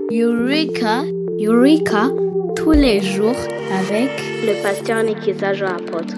Eureka, Eureka, tous les jours avec le pasteur Nikiza Jean Apôtre.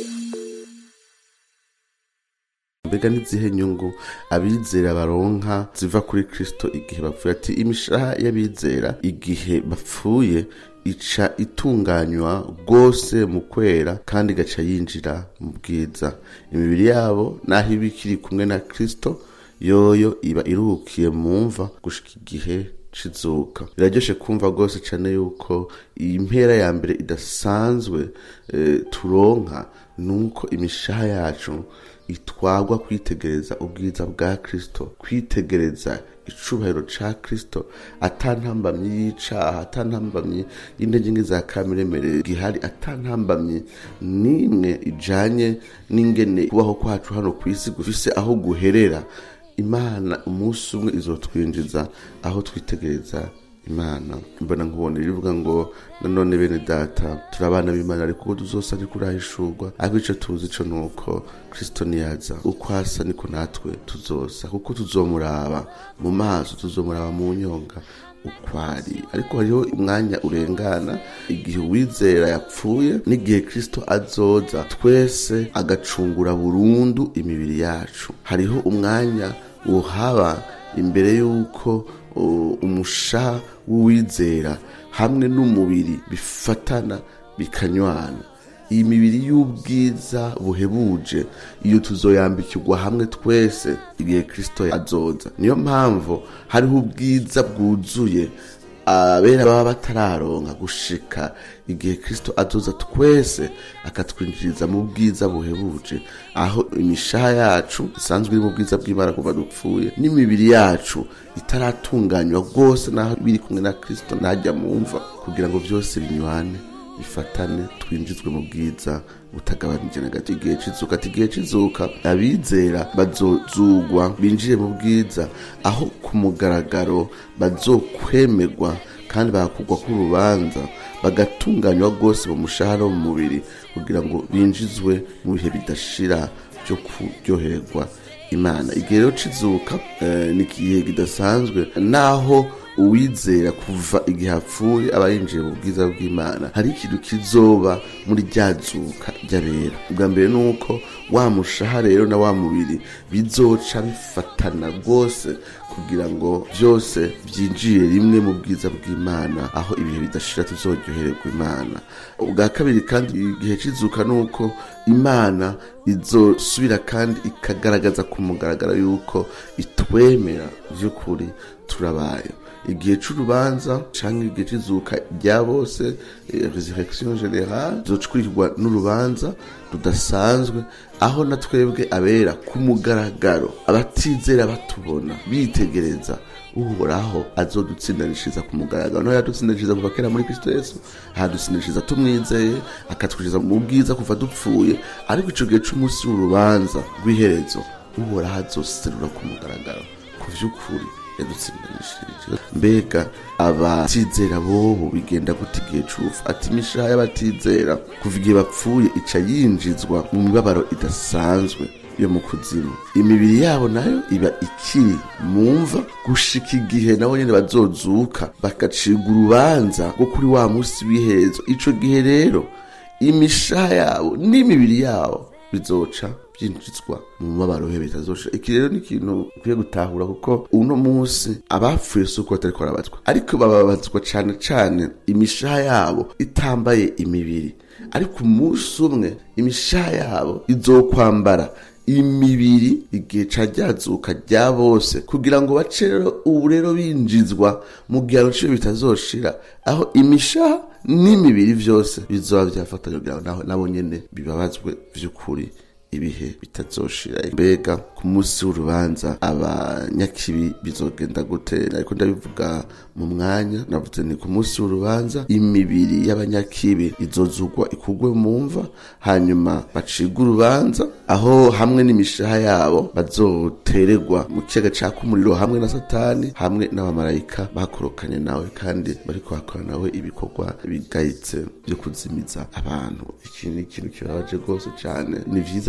mbega n'izihe nyungu abizera baronka ziva kuri kristo igihe bapfuye ati imishaha y'abizera igihe bapfuye ica itunganywa rwose mu kwera kandi igaca yinjira mu bwiza imibiri yabo naho iba ikiri kumwe na kristo yoyo iba iruhukiye mu mva gushika igihe cizuka biraryoshe kumva rwose cyane yuko iyi mpera ya mbere idasanzwe eh, turonka nuko imishaha yacu itwagwa kwitegereza ubwiza bwa kristo kwitegereza icubahiro ca kristo atantambamyi y'icaha atantambamyi y'intege nke za kameremere gihari atantambamyi n'imwe ijanye n'ingene kubaho kwacu hano ku isi gufise aho guherera imana umunsi umwe izotwinjiza aho twitegereza imana mbona nkubona rivuga ngo nanone bene data turi abana b'imana ariko uko tuzosa ariko urahishurwa ariko ico tuzi co nuko kristo niyaza uko asa niko natwe tuzosa kuko tuzomuraba mu maso tuzomuraba mu nyonga ukwari ariko hariho umwanya urengana igihe uwizera yapfuye n'igihe kristo azoza twese agacungura burundu imibiri yacu hariho umwanya uhaba imbere y'uko uh, umushaha w'uwizera hamwe n'umubiri bifatana bikanywana iyi mibiri y'ubwiza buhebuje iyo tuzoyambikirwa hamwe twese igihe kristo azoza niyo mpamvu hariho ubwiza bwuzuye abera baba batararonka gushika igihe kristo azoza twese akatwinjiriza mu bwiza buhebuje aho imishaha yacu isanzwe iri mu bwiza bw'imana kuva dupfuye n'imibiri yacu itaratunganywa rwose naho biri kumwe na kristo ntajya mumva kugira ngo byose binywane bifatane twinjizwe mu bwiza butagabanije na gato igihe cizuka ati igihe cizuka abizera bazozugwa binjire mu bwiza aho ku mugaragaro bazokwemerwa kandi bagakugwa k'urubanza bagatunganywa rwose mu mushahara wo mu mubiri kugira ngo binjizwe mu bihe bidashira byo kuryoherwa imana igihe rero cizuka eh, ni igihe kidasanzwe naho uwizera kuva igihe apfuye aba yinjiye mu bwiza bw'imana hari ikintu kizoba muri rya zuka ry'abera ubwa mbere ni uko wa mushaha rero na wa mubiri bizoca bifatana rwose kugira ngo byose byinjiye rimwe mu bwiza bw'imana aho ibihe bidashira tuzoryohererwa imana ubwa kabiri kandi igihe cizuka ni uko imana izosubira kandi ikagaragaza ku mugaragaro yuko itwemera by'ukuri turabaye igihe c'urubanza canke igihe c'izuka rya bose eh, resurrection generale zocwirirwa n'urubanza rudasanzwe aho na twebwe abera ku mugaragaro abatizera batubona bitegereza uhoraho azodutsindanishiriza ku mugaragaro naho yadutsindanishiriza kuva kera muri kristo yesu ahadutsindanishiriza tumwizeye akatwinjiza mu bwiza kuva dupfuye ariko ico gihe c'umunsi w'urubanza rw'iherezo uhoraho azoserura ku mugaragaro ku vy'ukuri yadutsindanishirije mbega abatizera bobo bigenda gute igihe c'ufu ati imishaha y'abatizera kuva igihe bapfuye ica yinjizwa mu mibabaro idasanzwe yo mu kuzimu imibiri yabo nayo iba ikiri mumva gushika igihe nabo nyene bazozuka bagacirwa urubanza rwo kuri wa musi w'iherezo ico gihe rero imishaha yabo n'imibiri yabo bizoca byinjizwa mu mabaro he bitazosha iki rero ni ikintu ukwiye gutahura kuko uno munsi abapfuye si uko batariko barabazwa ariko bababazwa cane cane imishaha yabo itambaye imibiri ariko umunsi umwe imishaha yabo izokwambara imibiri igihe ca ryazuka rya bose kugira ngo bace rero ubu rero binjizwa mu gihano ciyo bitazoshira aho imishaha n'imibiri vyose bizoba vyafatanye kugira ngo naho nabo nyene bibabazwe vy'ukuri ibihe bitazoshira mbega ku munsi w'urubanza abanyakibi bizogenda gute ariko ndabivuga mu mwanya navuze ni ku munsi w'urubanza imibiri y'abanyakibi izozugwa ikugwe mu mva hanyuma bacibwa urubanza aho hamwe n'imishaha yabo bazotererwa mu kiyaga caka umuriro hamwe na satani hamwe n'abamarayika bakorokanye nawe kandi bariko bakora nawe ibikorwa bigayitse byo kuzimiza abantu iki ni ikintu kibabaje rwose cyane ni vyiza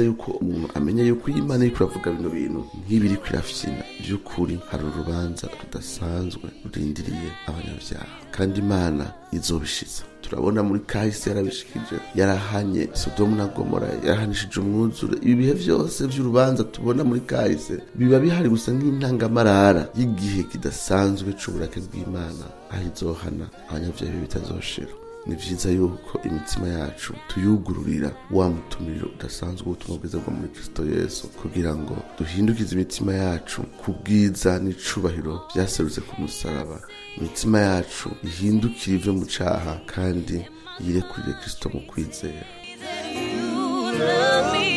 yuko umuntu amenya yuko iyo imana iriko iravuga bino bintu nk'ibiri kwirafyina by'ukuri hari urubanza rudasanzwe rurindiriye abanyabyaha kandi imana izobishiza turabona muri kahise yarabishikije yarahanye sodomu na gomora yarahanishije umwuzure ibi bihe byose by'urubanza tubona muri kahise biba bihari gusa nk'intangamarara y'igihe kidasanzwe c'uburake bw'imana aho izohana abanyabyaha bibi bitazoshira ni vyiza yuko imitima yacu tuyugururira wa mutumiro udasanzwe w'ubutumwa bwiza bwo muri kristo yesu kugira ngo duhindukize imitima yacu ku bwiza n'icubahiro vyaserutse ku musaraba imitima yacu ihindukire ivyo mu caha kandi yirekurire kristo mu kwizera You love me